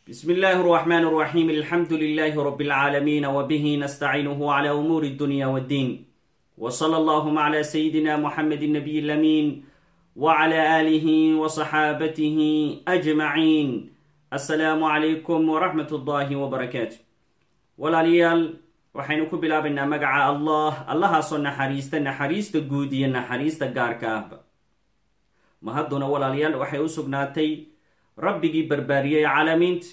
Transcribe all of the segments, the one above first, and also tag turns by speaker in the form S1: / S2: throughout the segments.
S1: بسم الله الرحمن الرحيم الحمد لله رب العالمين وبه نستعينه على أمور الدنيا والدين وصلى اللهم على سيدنا محمد النبي الأمين وعلى آله وصحابته أجمعين السلام عليكم ورحمة الله وبركاته walaalyaal waxaynu ku bilaabaynaa magaca allah allahaasoo naxariista naxariista guud iyo naxariista gaarka ahba mahadduna walaalayaal waxay u sugnaatay rabbigii barbaariyey caalamiinta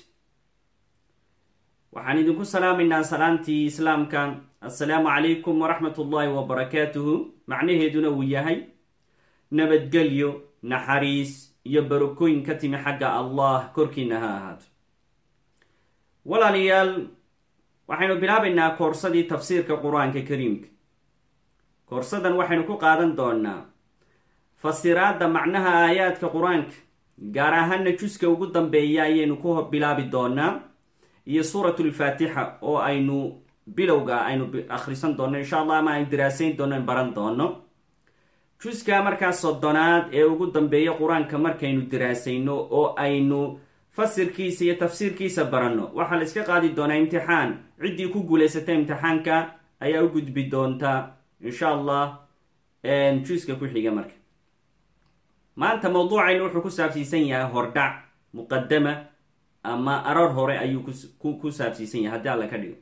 S1: waxaan idinku salaamaynaa salaantii islaamka assalaamu calaykum waraxmat ullaahi wabarakaatuhu macnaheeduna uu yahay nabadgelyo naxariis iyo barokooyin ka timi xagga allah korkiina ha ahaato walaalayaal waxaynu bilaabaynaa koorsadii tafsiirka qur-aanka kariimka koorsadan waxaynu ku qaadan doonaa fasiraadda macnaha aayaadka qur-aanka gaar ahaana juska ugu dambeeya ayaynu ku bilaabi doonaa iyo suuratulfaatixa oo aynu bilowga aynu akhrisan doono insha allah ama aynu diraasayn doono in baran doono juska markaa soddonaad ee ugu dambeeya qur-aanka markaynu diraasayno oo aynu fasirkiisa iyo tafsiirkiisa baranno waxaa la iska qaadi doonaa imtixaan ciddii ku guulaysata imtixaanka ayaa u gudbi doonta insha allah juiska ku xiga marka maanta mawduucaynu wuxuu ku saabsiisan yahay hordhac muqadama ama arar hore ayuu ku saabsiisan yahay haddii alla ka dhigo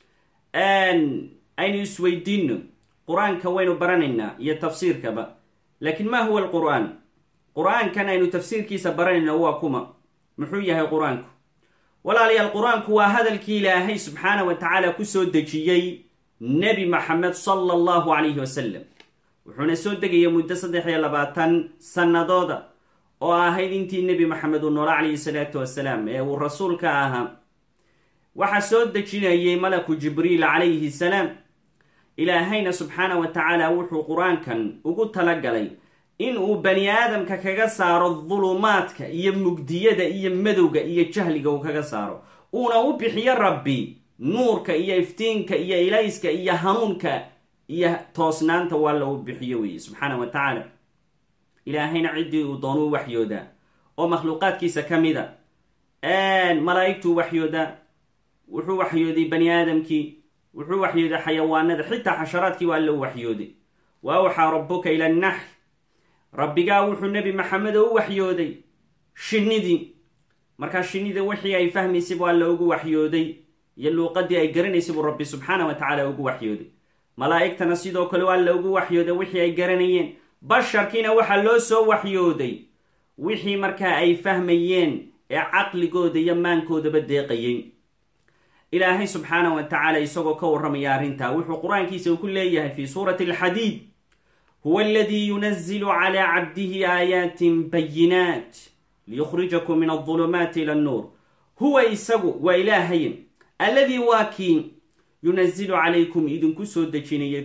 S1: aynu isweydiino qur-aanka waynu baranaynaa iyo tafsiirkaba laakiin ma huwa alqur-aan qur-aankan aynu tafsiirkiisa baranayna waa kuma muxuu yahay qur-aanku walaalayaal qur-aanku waa hadalkii ilaahay subxaana wa tacaala kusoo dejiyey nebi maxamed sala allahu calayhi wasalam wuxuuna soo degaya muddo saddex iyo labaatan sannadooda oo ahayd intii nebi maxamed uu noola calayhi salaatu wasalaam ee uu rasuulka ahaa waxaa soo dejinayay malaku jibriil calayhi salaam ilaahayna subxaana wa tacaala wuxuu qur-aankan ugu talagalay in uu bani aadamka kaga saaro dulumaadka iyo mugdiyada iyo madowga iyo jahliga uu kaga saaro uuna u bixiyo rabbi nuurka iyo iftiinka iyo ilayska iyo hanuunka iyo toosnaanta waa la u bixiyo weeye subxaana wa tacaala ilaahayna ciddii uu doonu u waxyoodaa oo makhluuqaadkiisa ka mida malaa'igtuu waxyoodaa wuxuu waxyooday bani aadamkii wuxuu waxyooday xayawaanada xitaa xasharaadkii waa alla u waxyooday wa awxaa rabuka ila annaxl rabbigaa wuxuu nebi maxamedo u waxyooday shinnidii markaa shinnida wixii ay fahmaysay buu alla ugu waxyooday iyo luuqadii ay garanaysay buu rabbi subxaana wa tacaala ugu waxyooday malaa'igtana sidoo kale waa la ugu waxyooday wixii ay garanayeen basharkiina waxaa loo soo waxyooday wixii markaa ay fahmayeen ee caqligooda iyo maankoodaba deeqayay ilaahay subxaana wa tacaala isagoo ka warramaya arrintaa wuxuu qur-aankiisa uu ku leeyahay fi suurati alxadiid huwa aladii yunazilu calaa cabdihi aayaatin bayinaat liyukhrijakum min aldulumaati ila annuur huwa isagu waa ilaahay alladii waa kii yunazilu calaykum idinku soo dejinayay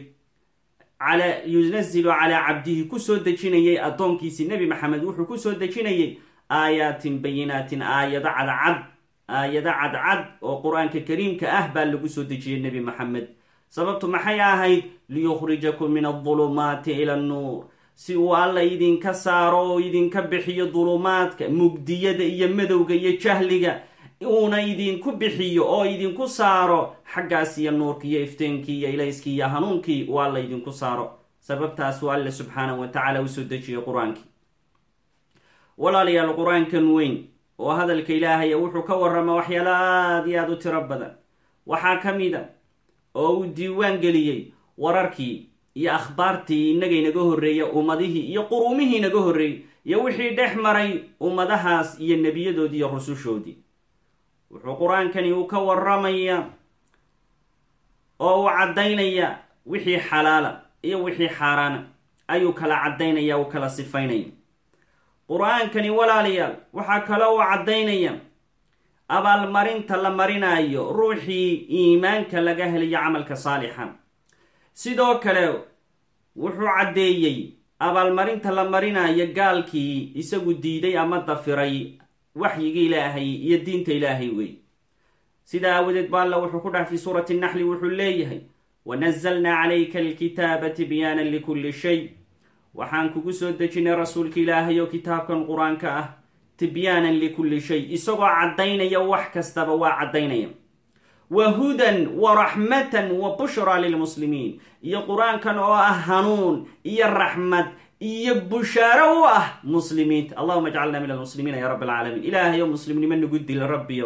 S1: yunazilu calaa cabdihi kusoo dejinayay addoonkiisii nebi maxamed wuxuu kusoo dejinayay aayaatin bayinaatin aayado cadcad aayado cadcad oo qur-aanka kariimka ah baa lagu soo dejiyay nebi maxamed sababtu maxay ahayd liyukhrijakum min aldulumaati ila annuur si uu alla idinka saaro oo idinka bixiyo dulumaadka mugdiyada iyo madowga iyo jahliga uuna idinku bixiyo oo idinku saaro xaggaas iyo nuurkii iyo ifteenkii iyo ilayskii iyo hanuunkii uu alla idinku saaro sababtaasuu alle subxaana wa tacaala usoo dejiyay qur-aankii walaalayaal qur-aankan weyn oo hadalka ilaahaya wuxuu ka warrama waxyaalo aada iyo aada u tiro badan waxaa ka mid a oo uu diiwaan geliyey wararkii iyo akhbaartii innaga inaga horreeya ummadihii iyo quruumihii inaga horreeyey iyo wixii dhex maray ummadahaas iyo nebiyadoodii iyo rusushoodii wuxuu qur-aankani uu ka warramaya oo uu caddaynaya wixii xalaala iyo wixii xaaraana ayuu kala caddaynaya uu kala sifaynaya qur-aankani walaalayaal waxaa kaloo uu caddaynaya abaalmarinta la marinayo ruuxii iimaanka laga helayo camalka saalixa sidoo kale wuxuu caddeeyey abaalmarinta la marinayo gaalkii isagu diiday ama dafiray waxyiga ilaahay iyo diinta ilaahay wey sidaa aawadeed ba alla wuxuu ku dhax fi suurati naxli wuxuu leeyahay wanazalnaa calayka alkitaaba tibyaanan likulli shay waxaan kugu soo dejinay rasuulka ilaahay oo kitaabkan qur-aanka ah tibyaanan likulli shay isagoo caddaynaya wax kastaba waa caddaynaya wa hudan wa raxmatan wa bushraa lilmuslimiin iyo qur-aankan oo ah hanuun iyo raxmad iyo bushaaro u ah muslimiinta allahuma ajcalna min almuslimiina ya rabb alcaalamiin ilaahayow muslimnimo nagu dila rabbiyow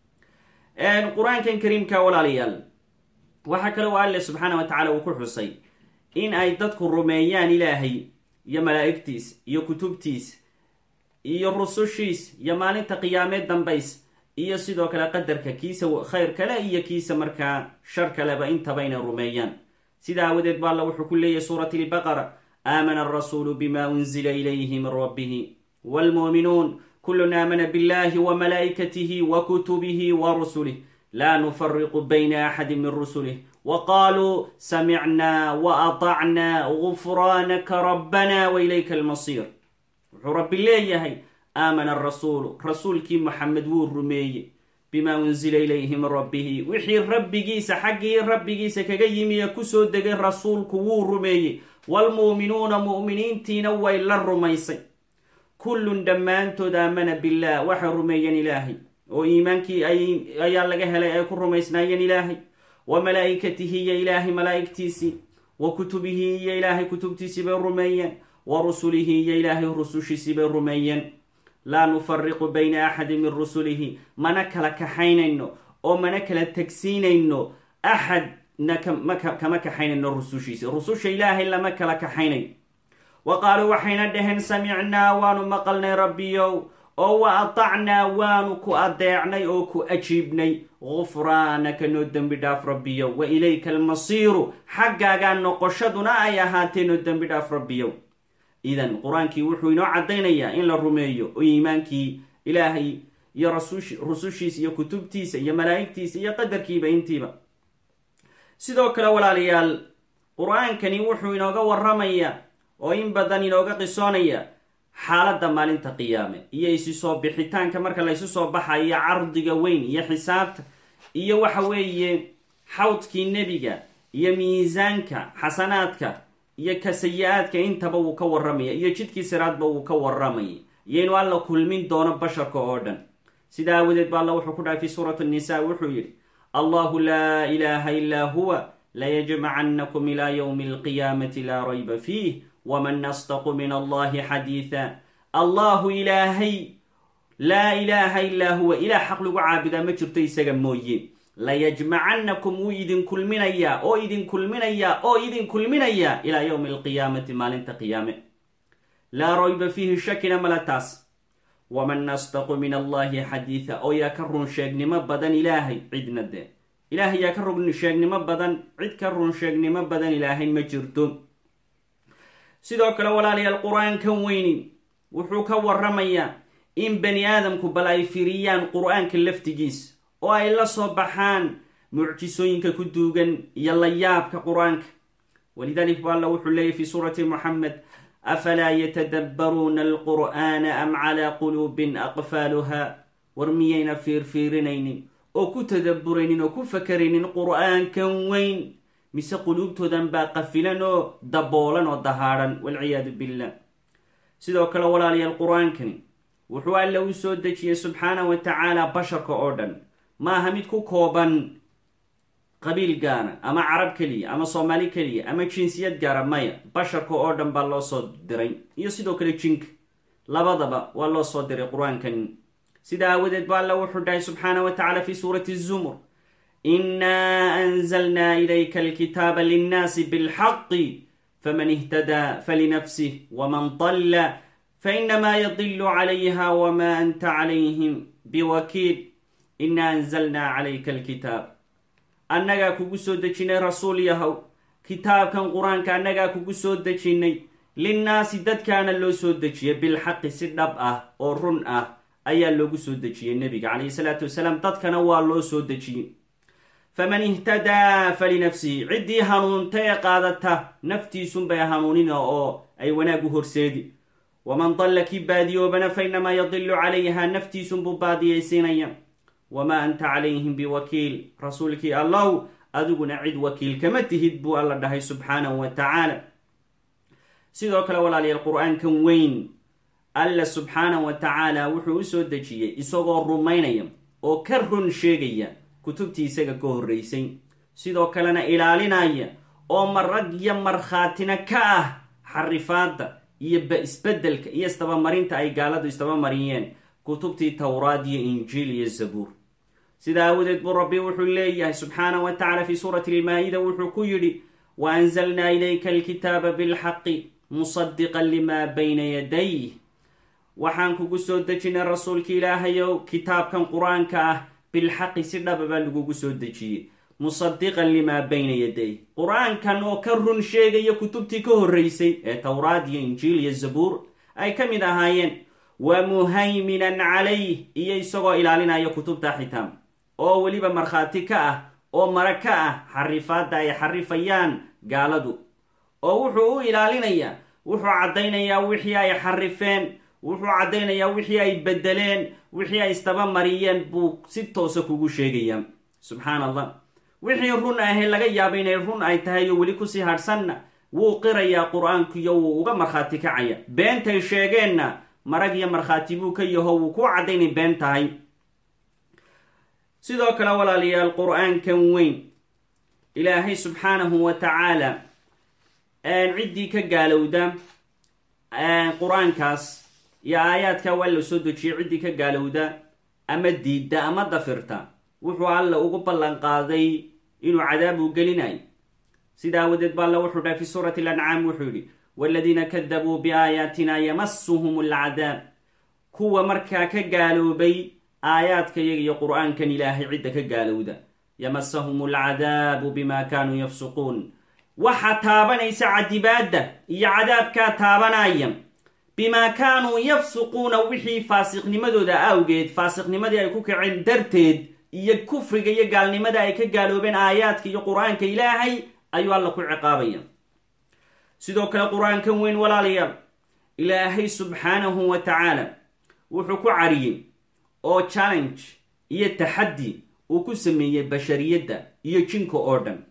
S1: qur-aankan kariimka walaalayaal waxaa kale oo alle subxaana wa tacala uu ku xusay in ay dadku rumeeyaan ilaahay iyo malaa'igtiis iyo kutubtiis iyo rusushiis iyo maalinta qiyaameed dambays iyo sidoo kale qadarka kiisa khayr kale iyo kiisa markaa shar kaleba intaba inay rumeeyaan sida aawadeed ba alla wuxuu ku leeyahy suurati lbaqara aamana alrasuulu bima unzila ilayhi min rabbihi wlmuuminuun kulun aamana billahi wa malaa'ikatihi wa kutubihi wa rusulih laa nufariqu bayna axadi min rusulih wa qaaluu samicnaa wa atacnaa gufraanaka rabbana wa ilayka almasiir wuxuu rabbi leeyahay aamana arasuulu rasuulkii moxamed wuu rumeeyey bimaa unsila ilayhi min rabbihi wixii rabbigiisa xaggii rabbigiisa kaga yimi ee kusoo degay rasuulku wuu rumeeyey waalmu'minuuna mu'miniintiina way la rumaysay kullun dhammaantood aamana billaah waxay rumeeyeen ilaahay oo iimaankii ayaa laga helay ay ku rumaysnaayeen ilaahay wa malaa'ikatihi iyo ilaahay malaa'igtiisii wa kutubihi iyo ilaahay kutubtiisii bay rumeeyeen wa rusulihi iyo ilaahay rusushiisii bay rumeeyeen laa nufariqu bayna axadi min rusulihi mana kala kaxaynayno oo mana kala tegsiinayno axadna kama kaxaynayno rusushiisi rususha ilaahay lama kala kaxaynayo wa qaaluu waxayna dhaheen samicnaa waanu maqalnay rabbiyow oo wa atacnaa waanu ku adeecnay oo ku ajiibnay gufraanaka noo dembi dhaaf rabbiyow wa ilayka almasiiru xaggaagaa noqoshaduna ay ahaatee noo dembi dhaaf rabbiyow idan qur-aankii wuxuu inoo caddaynayaa in la rumeeyo oo iimaankii ilaahay iyo rusushiisa iyo kutubtiisa iyo malaa'igtiisa iyo qadarkiiba intiiba sidoo kale walaalayaal qur-aankani wuxuu inooga warramayaa oo in badan inooga qisoonaya xaaladda maalinta qiyaame iyo isi soo bixitaanka marka laysu soo baxayo cardiga weyn iyo xisaabta iyo waxa weeye xawdkii nebiga iyo miisaanka xasanaadka iyo ka sayi-aadka intaba wuu ka warramaya iyo jidkii siraadba wuu ka warramaya iyo inuu alla kulmin doono basharka oo dhan sida aawadeed ba alla wuxuu ku dhahay fi suurati nisa wuxuu yidhi allahu laa ilaaha ilaa huwa layajmacannakum ilaa ywmi alqiyaamati laa rayba fiih waman asdaqu min allahi xadiida allahu ilaahay laa ilaaha ilaa huwa ilaah xaq lagu caabudaa ma jirto isaga mooye layajmacannakum wuu idin kulminayaa oo idin kulminayaa oo idin kulminayaa ilaa yowmi alqiyaamati maalinta qiyaame laa rayba fiihi shakina mala taas waman asdaqu min allahi xadiida oo yaa ka run sheegnimo badan ilaahay cidna dee ilaahay yaa ka run sheegnimo badan cid ka run sheegnimo badan ilaahay ma jirto sidoo kale walaalayaal qur-aankan weyni wuxuu ka warramayaa in bani aadamku bal ay firiyaan qur-aanka laftigiis oo ay la soo baxaan mucjisooyinka ku duugan iyo layaabka qur-aanka walidalik ba alla wuxuu leeyahy fi suurati moxamed afalaa yatadabbaruuna alqur'aana am calaa quluubin aqfaaluha war miyayna fiirfiirinaynin oo ku tadabburaynin oo ku fakaraynin qur-aankan weyn mise quluubtoodan baa qafilan oo daboolan oo dahaadhan walciyaadu billah sidoo kale walaalayaal qur-aankani wuxuu alla u soo dejiyey subxaana wa tacaala basharka oo dhan maaha mid ku kooban qabiil gaara ama carab keliya ama soomaali keliya ama jinsiyad gaara maya basharka oo dhan baa loo soo diray iyo sidoo kale jinka labadaba waa loo soo diray qur-aankan sida aawadeed ba alla wuxuu dhahay subxaana wa tacala fi suurati zumur inaa anzalnaa ilayka alkitaaba linnaasi bilxaqi faman ihtadaa falinafsih waman dalla fainamaa yadilu calayha wma anta calayhim biwakiil inaa anzalnaa calayka alkitaab annagaa kugu soo dejinay rasuul yahow kitaabkan qur-aanka annagaa kugu soo dejinnay linnaasi dadkaana loo soo dejiyay bilxaqi si dhab ah oo run ah ayaa loogu soo dejiyey nebiga calayhi salaatu wasalaam dadkana waa loo soo dejiyey faman ihtadaa falinafsihi ciddii hanuunta ee qaadata naftiisunbay hanuunina oo ay wanaag u horseedi waman dalla kii baadiyoobana fa inamaa yadilu calayha naftiisunbuu baadiyaysiinaya wamaa anta calayhim biwakiil rasuulkii allow adiguna cid wakiil kama tihid buu alla dhahay subxaanahu wa tacaala sidoo kale walaalayaal qur-aankan weyn alla subxaana wa tacaala wuxuu u soo dejiyey isagoo rumaynaya oo ka run sheegaya kutubtii isaga ka horraysay sidoo kalena ilaalinaya oo marag iyo markhaatina ka ah xarifaadda iyo isbeddelka iyo istabamarinta ay gaaladu istabamariyeen kutubtii towraad iyo injiil iyo zabuur sidaa aawadeed buu rabbi wuxuu leeyahay subxaana wa tacala fii suurati almaa-ida wuxuu ku yidhi wa anzalnaa ilayka alkitaaba bilxaqi musadiqan limaa bayna yadayh waxaan kugu soo dejinay rasuulka ilaahayow kitaabkan qur-aanka ah bilxaqi si dhaba baa lagugu soo dejiyey musadiqan limaa bayna yaday qur-aankan oo ka run sheegaya kutubtii ka horraysay ee towraad iyo injiil iyo zabuur ay ka mid ahaayeen wa muhayminan calayh iyo isagoo ilaalinaya kutubta xitaam oo weliba markhaati ka ah oo mara ka ah xarifaadda ay xarifayaan gaaladu oo wuxuu u ilaalinayaa wuxuu caddaynayaa wixii ay xarifeen wuxuu caddaynayaa wixii ay bedeleen wixii ay istabamariyeen buu si toosa kugu sheegayaa subxaan allah wixii run ahee laga yaaba inay run ay tahay iyo weli kusii hadhsanna wuu qirayaa qur-aankiyo wuu uga markhaati kacaya beentay sheegeenna marag iyo markhaati buu ka yaho wuu ku caddaynay been tahay sidoo kale walaalayaal qur-aankan weyn ilaahay subxaanahu wa tacaala ciddii ka gaalowda qur-aankaas iyo aayaadka waa la soo dejiyay ciddii ka gaalowda ama diidda ama dafirta wuxuu alla ugu ballan qaaday inuu cadaab uu gelinayo sida aawadeed ba alla wuxuu dhahay fi suurati alancaam wuxuu yidhi waladiina kadabuu biaayaatina yamasuhum alcadaab kuwa markaa ka gaaloobay aayaadka yaga iyo qur-aankan ilaahay cidda ka gaalowda yamasahum alcadaabu bima kaanuu yafsuquun waxaa taabanaysa cadibaadda iyo cadaabkaa taabanaya bimaa kaanuu yafsuquuna wixii faasiqnimadooda awgeed faasiqnimadii ay ku kaceen darteed iyo kufriga iyo gaalnimada ay ka gaaloobeen aayaadka iyo qur-aanka ilaahay ayuu alla ku ciqaabaya sidoo kale qur-aankan weyn walaalayaal ilaahay subxaanahu wa tacaala wuxuu ku cariyey oo challenge iyo taxaddi uu ku sameeyey bashariyadda iyo jinka oo dhan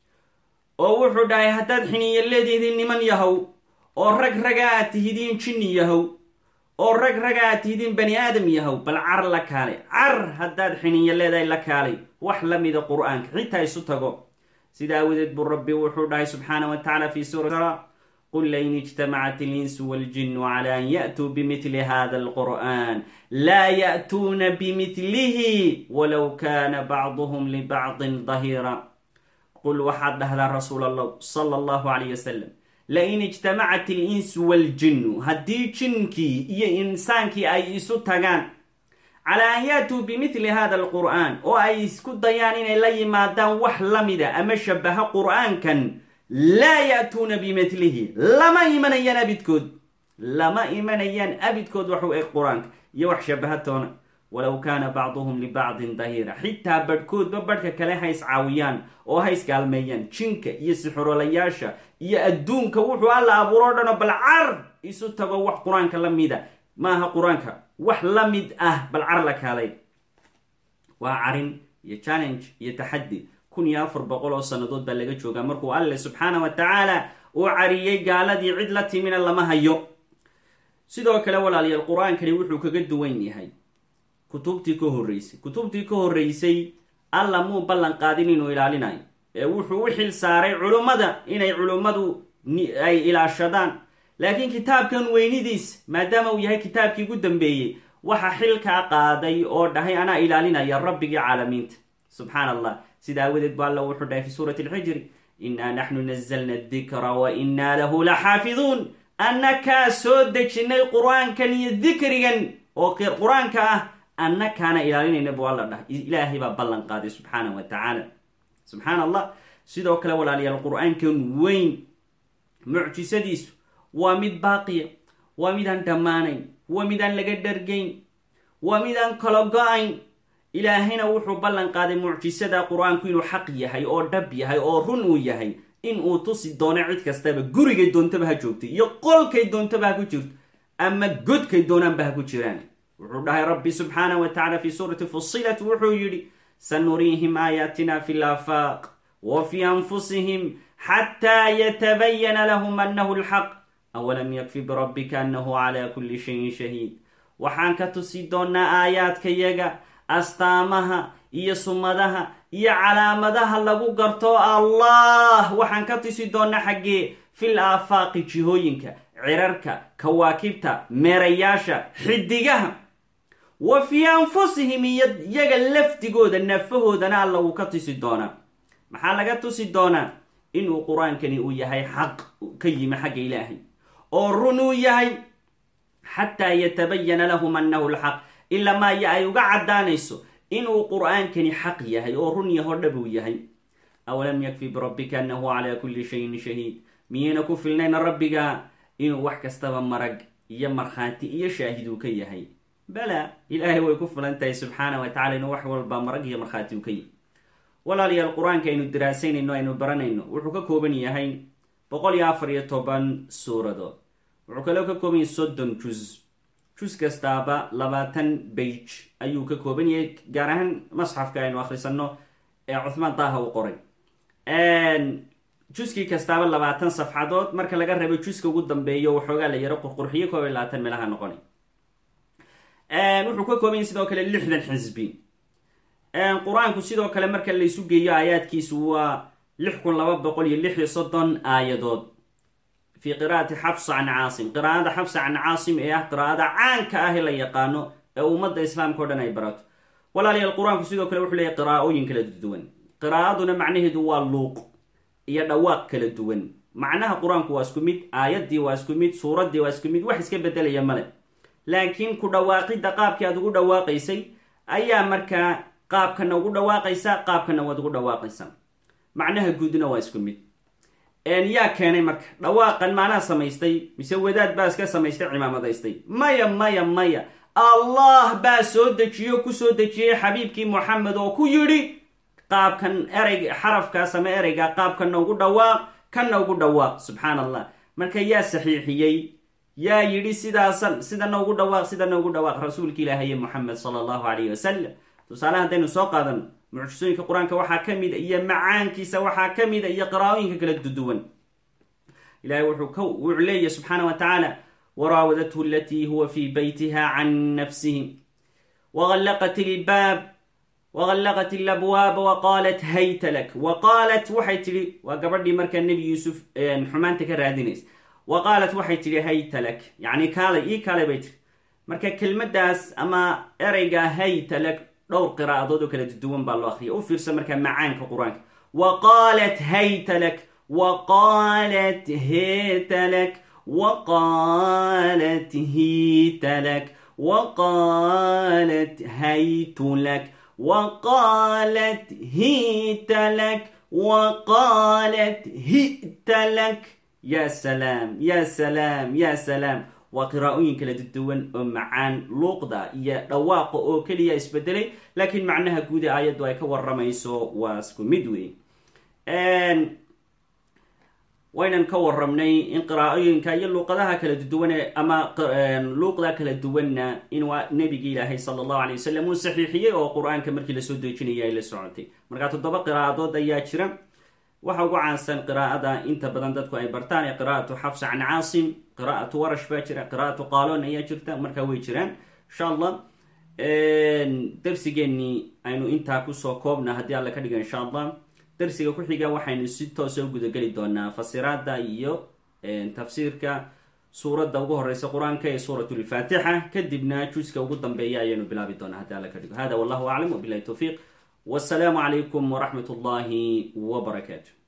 S1: oo wuxuu dhahay haddaad xiniyo leedihiin niman yahow oo rag raga aad tihidiin jinni yahow oo rag raga aad tihidiin bani aadam yahow bal car la kaalay car haddaad xiniyo leedahay la kaalay wax la mida qur-aanka xitaa isu tago sida aawadeed buu rabbi wuxuu dhahay subxaana wa tacala fi suura qul lain ijtamacat alinsu waljinu cala an ya'tuu bimidli hada alqur'an laa ya'tuuna bimidlihi walow kana bacduhum libacdin dahira qul waxaad dhahdaa rasuul allah sala allahu calayh wasalam lain ijtamacat alinsu waaljinnu haddii jinkii iyo insaankii ay isu tagaan calaa an yaatuu bimidli hada alqur'aan oo ay isku dayaan inay la yimaadaan wax la mida ama shabaha qur'aankan laa ya'tuuna bimidlihi lama imanayaan abidkood lama imanayaan abidkood wax u eg qur-aanka iyo wax shabahatoona walow kaana bacduhum libacdin dahiira xitaa badhkoodba badhka kale ha iscaawiyaan oo ha isgaalmeeyaan jinka iyo sixurolayaasha iyo adduunka wuxuu alla abuuro dhano bal car isu tago wax qur-aanka la mida maaha qur-aanka wax la mid ah bal car la kaalay waa carin iyo challenge iyo taxaddi kun iyo afar boqol oo sannadood baa laga joogaa markuu alle subxaana wa tacaala uu cariyey gaaladii cid la timina lama hayo sidoo kale walaalayaal qur-aankani wuxuu kaga duwan yahay kutubtii ka horreysay kutubtii ka horreysay alla muu ballan qaadin inuu ilaalinayo ee wuxuu u xil saaray culummada inay culummadu ay ilaashadaan laakiin kitaabkan weynidiis maadaama uu yahay kitaabkii ugu dambeeyey waxa xilkaa qaaday oo dhahay anaa ilaalinaya rabbigii caalamiinta subxaan allah sida aawadeed bu alla wuxuu dhahay fi suurati alxijri innaa naxnu nazalna adikra wa innaa lahu la xaafiduun annakaa soo dejinay qur-aankan iyo dikrigan oo qur-aanka ah annakaana ilaalinayna buu alla dhahay ilaahay baa ballan qaaday subxaana wa tacaala subxaan allah sidoo kale walaalayaal qur-aankan weyn mucjisadiisu waa mid baaqiya waa midaan dhammaanayn waa midaan laga dhargayn waa midaan kala go-ayn ilaahayna wuxuu ballan qaaday mucjisada qur-aanku inuu xaq yahay oo dhab yahay oo run uu yahay in uu tusi doono cid kastaba gurigay doontaba ha joogtay iyo qolkay doontaba ha ku jirto ama godkay doonaanba ha ku jiraan wuxuu dhahay rabbi subxaana wa tacala fi suurati fusilat wuxuu yidhi sanuriihim aayaatina fi laafaaq wa fi anfusihim xataa yatabayana lahum annahu lxaq awalam yakfi birabbika annahu calaa kulli shayin shahiid waxaan ka tusi doonaa aayaadkayaga astaamaha iyo sumadaha iyo calaamadaha lagu garto allah waxaan ka tusi doonaa xaggee fil aafaaqi jihooyinka cirarka kawaakibta meerayaasha xidigaha wa fii anfusihim iyo iyaga lafdigooda nafahoodana alla uu ka tusi doonaa maxaa laga tusi doonaa inuu qur-aankani uu yahay xaq ka yimi xagga ilaahay oo run uu yahay xataa yatabayana lahum annahu lxaq ilaa maaya ay uga caddaanayso inuu qur-aankani xaq yahay oo run yaho dhab uu yahay awalam yakfi birabbika annahu calaa kulli shayin shahiid miyayna ku filnayna rabbiga inuu wax kastaba marag iyo markhaati iyo shaahid uu ka yahay bala ilaahay way ku filan tahay subxaana wa tacala inuu wax walba marag iyo markhaati uu ka yahay walaalayaal qur-aanka aynu daraasaynayno aynu baranayno wuxuu ka kooban yahay boqol iyo afar iyo toban suuradood wuxuu kaloo ka kooban yahay soddon juz juz kastaaba labaatan bage ayuu ka kooban yahay gaar ahaan masxafka aynu akhrisanno ee cuthmaan daaha u qoray juskii kastaaba labaatan safxadood marka laga reebo juska ugu dambeeyo waxoogaa la yaro qurqurxiyo koob iyo labaatan meelaha noqonay wuxuu ka kooban yahay sidoo kale lixdan xisbi qur-aanku sidoo kale marka laysu geeyo aayaadkiisu waa lix kun laba boqol iyo lix iyo soddon aayadood fi qiraa'ati xafsa can caasim qiraa'ada xafsa can caasim ee ah qiraa'ada caanka ah ee la yaqaano ee ummadda islaamka o dhan ay barato walaalayaal qur-aanku sidoo kale wuxuu leeyahy qiraa'ooyin kala duwan qiraa'aduna macnaheedu waa luuq iyo dhawaaq kala duwan macnaha qur-aanku waa isku mid aayaddii waa isku mid suuraddii waa isku mid wax iska bedelaya male laakiin ku dhawaaqidda qaabkii aad ugu dhawaaqaysay ayaa markaa qaabkana ugu dhawaaqaysaa qaabkana waad ugu dhawaaqaysaa macnaha guudna waa isku mid yaa keenay marka dhawaaqan maanaa samaystay mise wadaad baa iska samaystay cimaamadaystay maya maya maya allah baa soo dejiyo kusoo dejiyey xabiibkii moxamed oo ku yidhi qaabkan ereyg xarafkaas ama ereyga qaabkana ugu dhawaaq kana ugu dhawaaq subxaan allah marka yaa saxiixiyey yaa yidhi sidaasan sidana ugu dhawaaq sidana ugu dhawaaq rasuulka ilaahaye moxamed sala allahu calayhi wasalam tusaale haddaynu soo qaadano mucjisooyinka qur-aanka waxaa ka mida iyo macaankiisa waxaa ka mida iyo qiraa'ooyinka kala duduwan ilahay wuxuu leeyahy subxaana wa tacaala waraawadathu alatii huwa fii baytiha can nafsihi wagallaqat ilbaab wagallaqat ilabwaaba waqaalat hayta lak waqaalat waxay tidhi waa gabadhii markaa nebi yuusuf xumaanta ka raadinaysa wa qaalat waxay tidhi hayta lak yacni kaalay ii kaalay bay tiri marka kelmaddaas ama ereyga hayta lak dhowr qiraa'adood oo kala duwan baa loo akriya u fiirsa markaa macaanka qur-aanka wa qaalat hayta lak wa qaalat heta lak wa qaalat hita lak wa qaalat haytu lak wa qaalat hita lak wa qaalat hita lak ya salaam ya salaam ya salaam waa qiraa'ooyin kala duwan oo macaan luuqda iyo dhawaaqa oo keliya isbedelay laakiin macnaha guud ee aayaddu ay ka waramayso waa isku mid wey waynan ka warramnay in qiraa'ooyinka iyo luuqadaha kala duwan ama luuqda kala duwanna in waa nebigi ilaahay sala allahu alay wasalam uu saxiixiyey oo qur-aanka markii lasoo dejinaya ay la socotay markaa toddoba qiraa'adood ayaa jira waxa ugu caansan qiraa'ada inta badan dadku ay bartaan ee qiraa'atu xafsa can caasim qiraa'atu warash baa jira qiraa'atu qaalon ayaa jirta markaa way jiraan insha allah darsigeenii aynu intaa kusoo koobna haddii alla ka dhiga insha allah darsiga ku xiga waxaynu si toosa u gudageli doonaa fasiraada iyo tafsiirka suuradda ugu horeysa qur-aanka ee suurat lfaatixa kadibna juska ugu dambeeya ayaynu bilaabi doonaa haddii alla ka dhigo hada wallahu aclam wabilahi towfiiq wasalaamu calaykum waraxmat ullahi wbarakaatu